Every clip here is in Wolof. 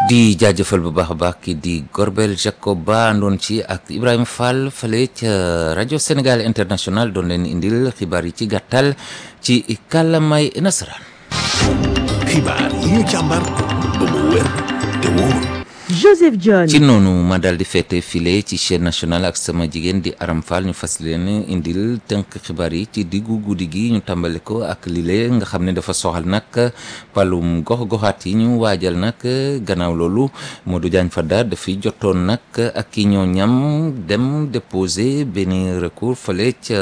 di jaajëfal bu baax a baax ki di Gorbel Jacob Ba àndoon ci ak Ibrahima Fall fale ca rajo Sénégal International doon leen indil xibaar yi ci gàttal ci kàllamay nasaraan. xibaar yi ñu càmbar ba mu wér te wóor. Joseph John. ci noonu ma daal di féete file ci chaîne nationale ak sama jigéen di Aram Fall ñu fas leen indil tënk xibaar yi ci diggu guddi gi ñu tàmbale ko ak lile nga xam ne dafa soxal nag palum gox-goxaat yi ñu waajal nag gannaaw loolu Modou Diagne Fada dafiy jotoon nag ak ki ñoo ñam dem déposer benn recours fale ca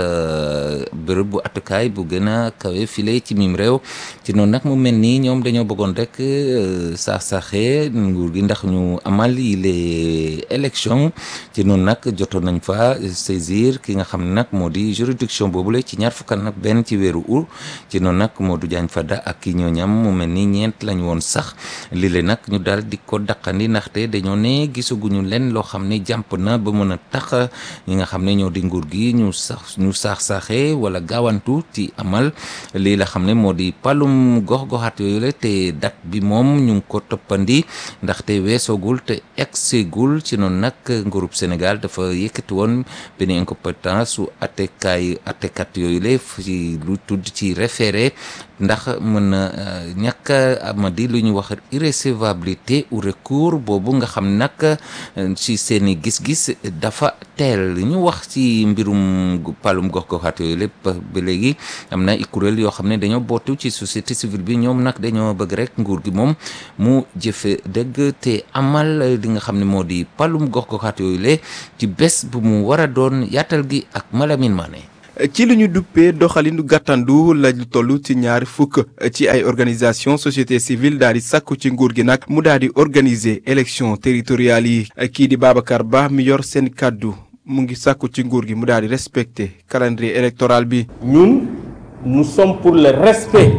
bërëb bu atukaay bu gën a kawe file ci mim réew ci noonu nag mu mel nii ñoom dañoo bëggoon rek saax saaxee nguur gi ndax ñu amal yi les élections ci noonu nag jotoon nañ fa saisir ki nga xam ne nag moo di juridiction boobule ci ñaar fukk nag benn ci weeru ut ci noonu nag Modou Diagne Fada ak ki ñoo ñam mu mel ni ñeent lañ woon sax lile nag ñu daal di ko daqandi ndaxte dañoo ne gisaguñu leen loo xam ne jàmp na ba mën a tax ñi nga xam ne ñoo di nguur gi ñu sax ñu saax-saaxee wala gaawantu ci amal lii la xam ne moo di palum gox-goxaat yooyu la te date bi moom ñu ngi ko toppandi ndaxte weesoogul te egsegul ci noonu nag nguurub Sénégal dafa yëkkati woon benn incompétence su attekaay attekat yooyu la ci lu tudd ci référé ndax mën na ñàkk amadi lu ñu wax irrécevabilité ou recours boobu nga xam nag ci seeni gis-gis dafa teel ñu wax ci mbirum palum gox-goxaat yooyu lépp ba léegi am na i kuréel yoo xam ne dañoo bootu ci société civile bi ñoom nag dañoo bëgg rek nguur gi moom mu jëfe dëgg te amal li nga xam ne moo di palum gox-goxaat yooyu le ci bés bu mu war a doon yaatal gi ak Malamine Mané ci li ñu duppee doxalinu gàttandu la ñu toll ci ñaari fukk ci ay organisation société civile daal di sàkku ci nguur gi nag mu daal di organiser élection territoriales yi kii di Babacar Ba mi yor seen kàddu mu ngi sàkku ci nguur gi mu daal di respecter calendrier électoral bi. ñun nous sommes pour le respect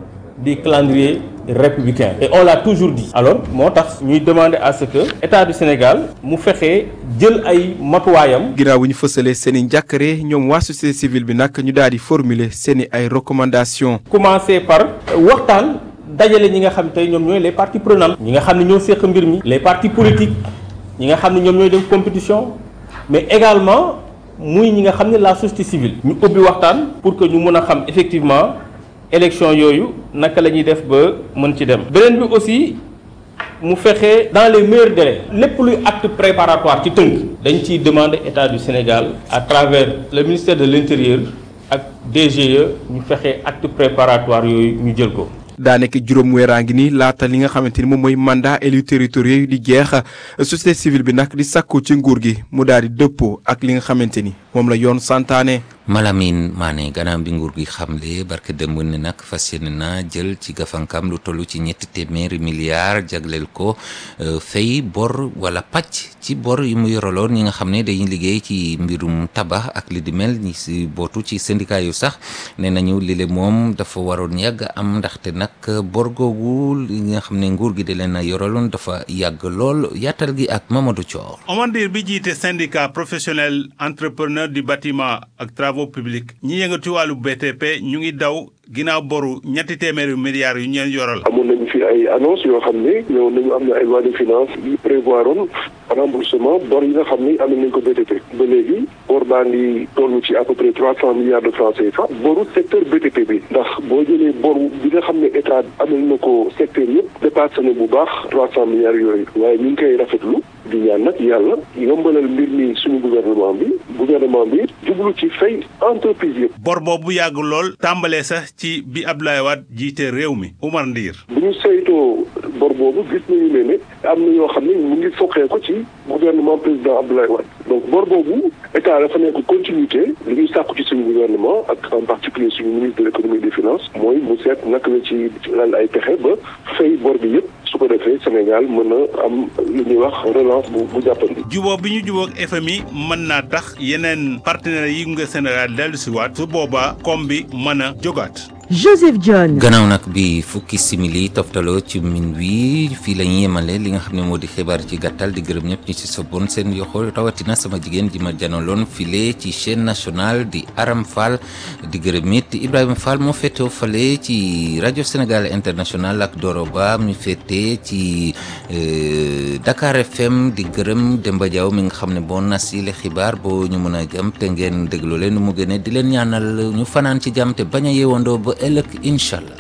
du calendrier républicain et on l'a toujours dit alors moo tax ñuy demander à ce que état du Sénégal mu fexe jël ay matuwaayam ginnaaw bu ñu fësalee seen i njàkkare ñoom waa société civile bi nag ñu daal di formuler seen i ay recommandations. commencer par waxtaan dajale ñi nga xam tey ñoom ñooy les parties prenantes ñi nga xam ne ñoo séq mbir mi les partis politiques ñi nga xam ne ñoom ñooy dem compétition mais également muy ñi nga xam ne la société civile ñu ubbi waxtaan pour que ñu mën a xam effectivement élection yooyu naka la ñuy def ba mën ci dem beneen bi aussi mu fexe dans les meilleurs délais lépp luy acte préparatoire ci tënk dañ ciy demander état du Sénégal à travers le ministère de l'intérieur ak DGE ñu fexe acte préparatoire yooyu ñu jël ko daa nekk juróom weeraa ngi ni laata li nga xamante ni moom mooy mandat élu territoriaux yi di jeex société civile bi nag di sàkku ci nguur gi mu daal di dëppoo ak li nga xamante ni moom la yoon santaane. Malamine Mané gannaaw bi nguur gi xamle barke démb ne nag fas yéene na jël ci gafankam lu toll ci ñetti téeméeri milliards jagleel ko fay bor wala pàcc ci bor yi mu yoraloon ñi nga xam ne dañuy liggéey ci mbirum tabax ak li di mel ñi si bootu ci syndicat yu sax nee nañu lile moom dafa waroon yàgg am ndaxte nag bor googu li nga xam ne nguur gi da leen a yoraloon dafa yàgg lool yaatal gi ak Mamadou Thior. Omar Ndir bi jiite syndicat professionnel entrepreneur du bâtiment ak travaux publics ñi yëngatu ci wàllu BTP ñu ngi daw ginnaaw boru ñetti téeméeri milliards yu ñu leen yoral. amoon nañu fi ay annonce yoo xam ne ñëw nañu am na ay loi de finance yi prévoir oon remboursement bor yi nga xam ne am nañ ko BTP ba léegi bor baa ngi toll ci à peu près trois cent milliards de francs CFA boru secteur BTP bi ndax boo jëlee boru bi nga xam ne état amal na ko secteur yëpp dépassé na bu baax trois cent milliards yooyu waaye ñu ngi koy rafetlu di ñaan nag yàlla yombalal mbir mi suñu gouvernement bi gouvernement bi jublu ci fay entreprise yëpp. bor boobu yàgg lool tàmbalee sax ci bi Abdoulaye Wade jiite réew mi Oumar Ndir. bu ñu saytoo bor boobu gis nañu ne ne am na yoo xam ne mu ngi foqee ko ci gouvernement président Abdoulaye Wade donc bor boobu état dafa nekk continuité li ñuy sàkku ci suñu gouvernement ak en particulier suñu ministre de l'économie et des finances mooy mu seet naka la ci lal ay pexe ba fay bor bi yëpp su ko defee Sénégal mën a am lu ñuy wax relance bu bu jàppandi. jubóo bi ñu jubóog FMI mën naa tax yeneen partenaires yi nga Sénégal dellu si waat su boobaa koom bi mën a jógaat Joseph John. gannaaw nag bi fukki simili toftaloo ci min wi fii la ñuy yemale li nga xam ne moo di xibaar ci gàttal di gërëm ñëpp ñi ci soboon seen yoxo rawatina sama jigéen ji ma janaloon file ci chaîne nationale di Aram Fall di gërëm it Ibrahima Fall moo féetewoo fale ci rajo Sénégal international ak Doro Ba mi féete ci Dakar FM di gërëm Demba Diaw mi nga xam ne boo nas yi le xibaar boo ñu mën a jëm te ngeen déglu leen mu gëne di leen ñaanal ñu fanaan ci jàmm te bañ a yeewandoo ba ëllëg incha allah.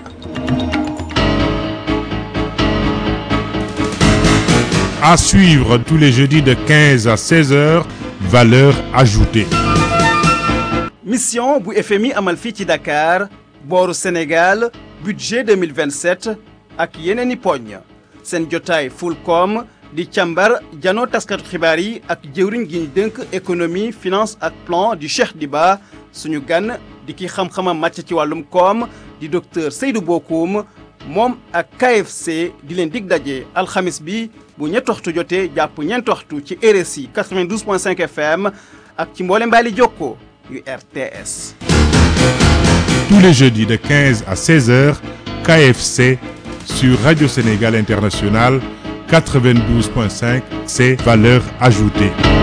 À suivre tous les jeudis de 15 à 16 heures, valeur ajoutée. mission bu FMI amal fii ci Dakar booru Sénégal budget 2027 ak yeneen i poñ seen jotaay Fulcom di càmbar janoo taskatu xibaar yi ak jëwriñ gi ñu dënk économie finance ak plan di Cheikh Diba suñu gan di ki xam-xamam màcc ci wàllum koom di docteur Seydou Bokoum moom ak KFC di leen dig daje alxamis bi bu ñetti waxtu jotee jàpp ñeenti waxtu ci RSI 92.5 FM ak ci mboole mbaali jokko yu RTS. Tous les jeudis de 15 à 16 heures, KFC sur Radio Sénégal International 92.5, c'est valeur ajoutée.